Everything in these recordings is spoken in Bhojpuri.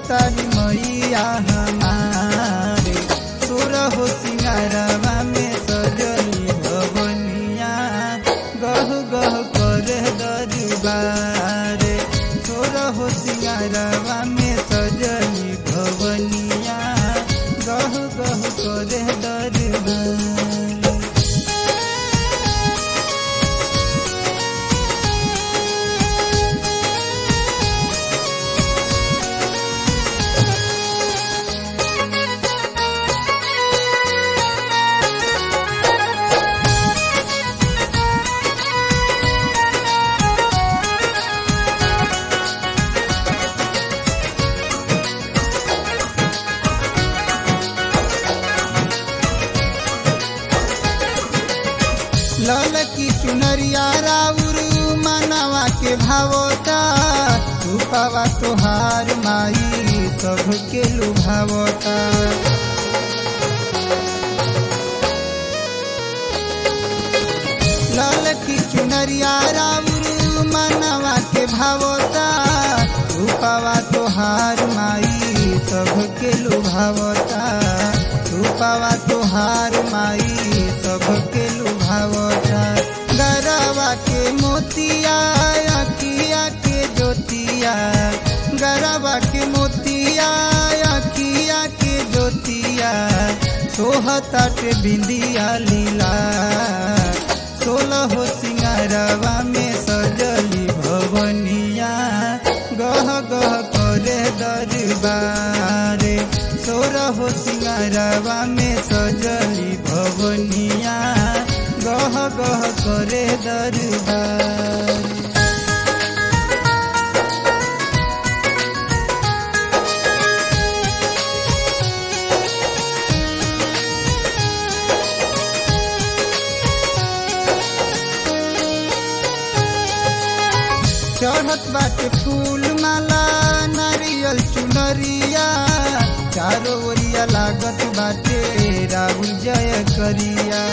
तारी मैया हमारे तोर हो सिंगारवा में सजली भवनिया गह गह करे दरबारे तोर हो सिंगारवा में सजली भवनिया गह गह करे दरबारे लाल की चुनरिया राउर मनवा के भावता रूपावा तोहार माई सबके लुभावता लाल की चुनरिया राउर मनवा के भावता रूपावा तोहार माई सबके लुभावता रूपावा तोहार माई सबके लुभावता गरवा के मोतिया अखिया के ज्योतिया गरवा के मोतिया अखिया के ज्योतिया सोहताटे बिंदिया लीला सोलह सिंगारवा में सजली भवनिया गह गह करे दरबारे सोरह सिंगारवा में सजली भवनिया गह गह करे दरबार चढ़त बाटे फूल माला नारियल चुनरिया चारो ओरिया लागत बाटे राहुल जय करिया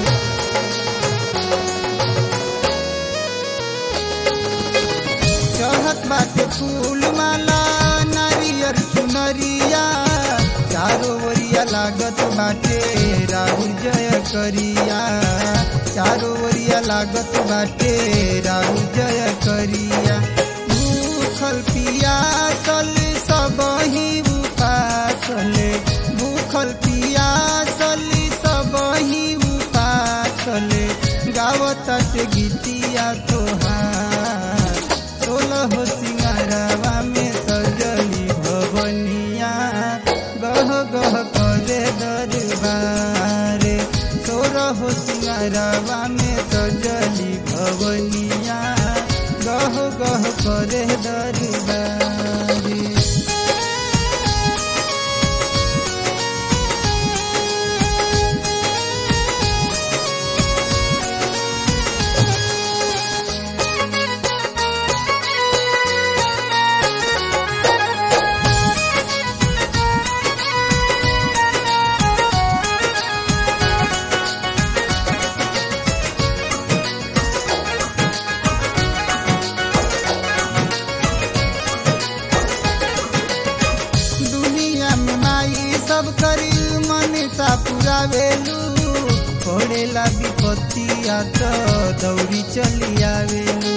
चढ़त बाटे फूल माला नारियल चुनरिया चारो ओरिया लागत बाटे राहुल जय करिया चारो ओरिया लागत बाटे राहुल जय करिया भूखल पियासल सबही उपासल भूखल पियासल सबही उपासल गावत गीतिया तोहार सोलह सिंगारवा में सजली भवनिया गह गह करे दरबारे सोरह सिंगारवा में सजली भवनिया गह गह करे दरबारे दुनिया में माई सब करी मन सा पुरावेलू पड़ेला विपत्तिया तो दौड़ी चली आवेलू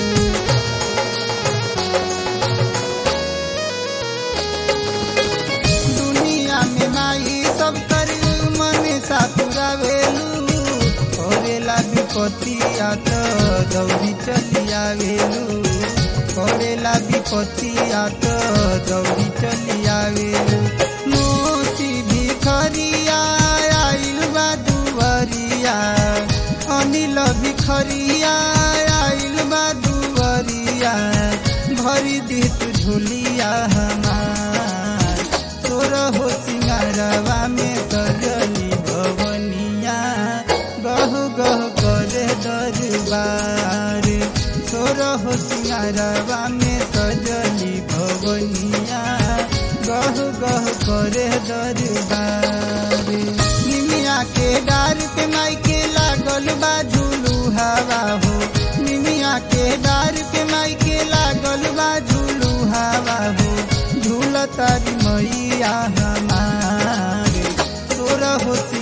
दुनिया में माई सब करी मन सा पुरावेलू पड़ेला विपत्तिया तो दौड़ी चली आवेलू पड़ेला विपत्तिया तो दौड़ी चली आवेलू मोती भिखरिया आइल बा दुवरिया अनिल भिखरिया आइल बा दुवरिया भरी दी तू झोलिया हमार तोर हो सिंगारवा में सजली भवनिया गह गह करे दरबार तोर हो सिंगारवा में सजली भवनिया गह गह करे दरबार निमिया के डार पे माई के लागल बा झूलू हवा हो निमिया के डार पे माई के लागल बा झूलू हवा हो झूल तारी मैया हमारे तोरा हो